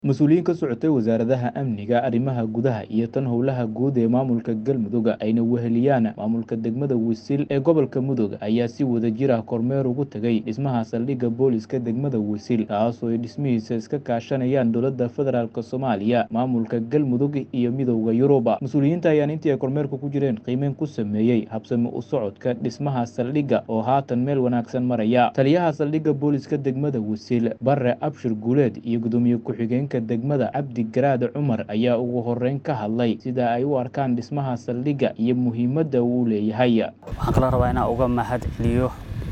mas-uuliyiin ka socotay wasaaradaha amniga arrimaha gudaha iyo tan howlaha guud ee maamulka galmudug ayna weheliyaan maamulka degmada wisil ee gobolka mudug ayaa si wadajir ah kormeer ugu tegay dhismaha saldhigga booliska degmada wisil kaasoo ay dhismihiisa iska kaashanayaan dowladda federaalk soomaaliya maamulka galmudug iyo midowda yuruba mas-uuliyiinta ayaan intii ay kormeerka ku jireen qiimeyn ku sameeyey habsami u socodka dhismaha saldhigga oo haatan meel wanaagsan maraya taliyaha saldhigga booliska degmada wisil bare abshir guuleed iyo gudoomiye ku-xigeen degmada cabdi garaad cumar ayaa ugu horeyn ka hadlay sida ay u arkaan dhismaha saldhigga iyo muhiimadda uu leeyahay waxaan kaloo rabaa inaan uga mahad celiyo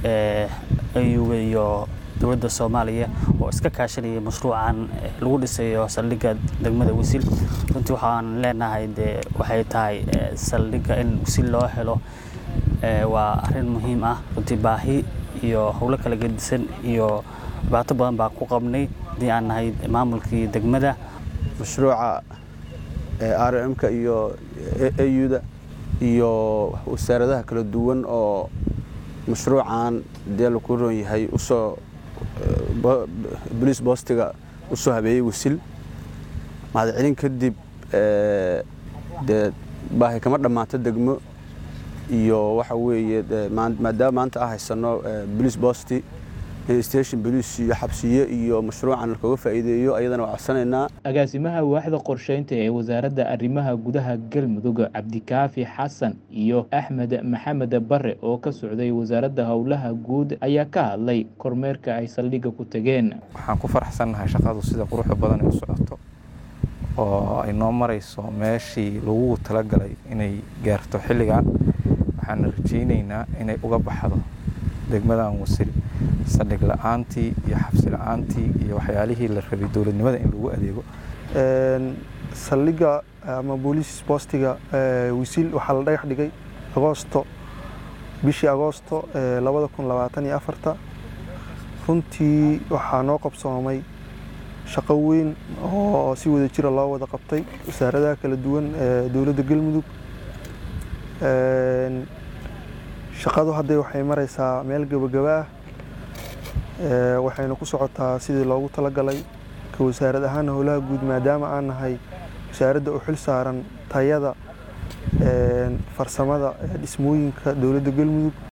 ayuga iyo dowladda soomaaliya oo iska kaashanaya mashruucan lagu dhisayo saldhigga degmada wisil runtii waxaan leenahay dee waxay tahay saldhigga in wisil loo helo waa arrin muhiim ah runtii baahi iyo howlo kala gedisan iyo dhibaato badan baa ku qabnay haddii aan nahay maamulkii degmada mashruuca r m-ka iyo auda iyo wasaaradaha kala duwan oo mashruucan dee laku roon yahay usoo boliis boostiga usoo habeeyey wisil mahad celin kadib dee baahi kama dhammaato degmo iyo waxa weeye maadaama maanta ah haysano boliis boosti station boliis iyo xabsiye iyo mashruucan lakaga faa'iideeyo ayadana waa codsanaynaa agaasimaha waaxda qorsheynta ee wasaaradda arrimaha gudaha galmudug cabdikaafi xasan iyo axmed maxamed bare oo ka socday wasaaradda howlaha guud ayaa ka hadlay kormeerka ay saldhigga ku tageen waxaan ku faraxsannahay shaqadu sida quruxda badan ay u socoto oo ay noo marayso meeshii lagu talagalay inay gaarto xilligan waxaana rajaynaynaa inay uga baxdo degmadan wasil saldhig la-aantii iyo xabsi la-aantii iyo waxyaalihii la rabay dowladnimada in lagu adeego saldhigga ama booliis boostiga wisil waxaa la dhagax dhigay agoosto bishii agoosto labada kun labaatan iyo afarta runtii waxaa noo qabsoomay shaqo weyn oo si wada jira loo wada qabtay wasaaradaha kala duwan ee dowladda galmudug shaqadu hadday waxay maraysaa meel gebagaba ah waxayna ku socotaa sidii loogu talagalay ka wasaarad ahaan howlaha guud maadaama aan nahay wasaaradda u xil saaran tayada farsamada dhismooyinka dowladda galmudug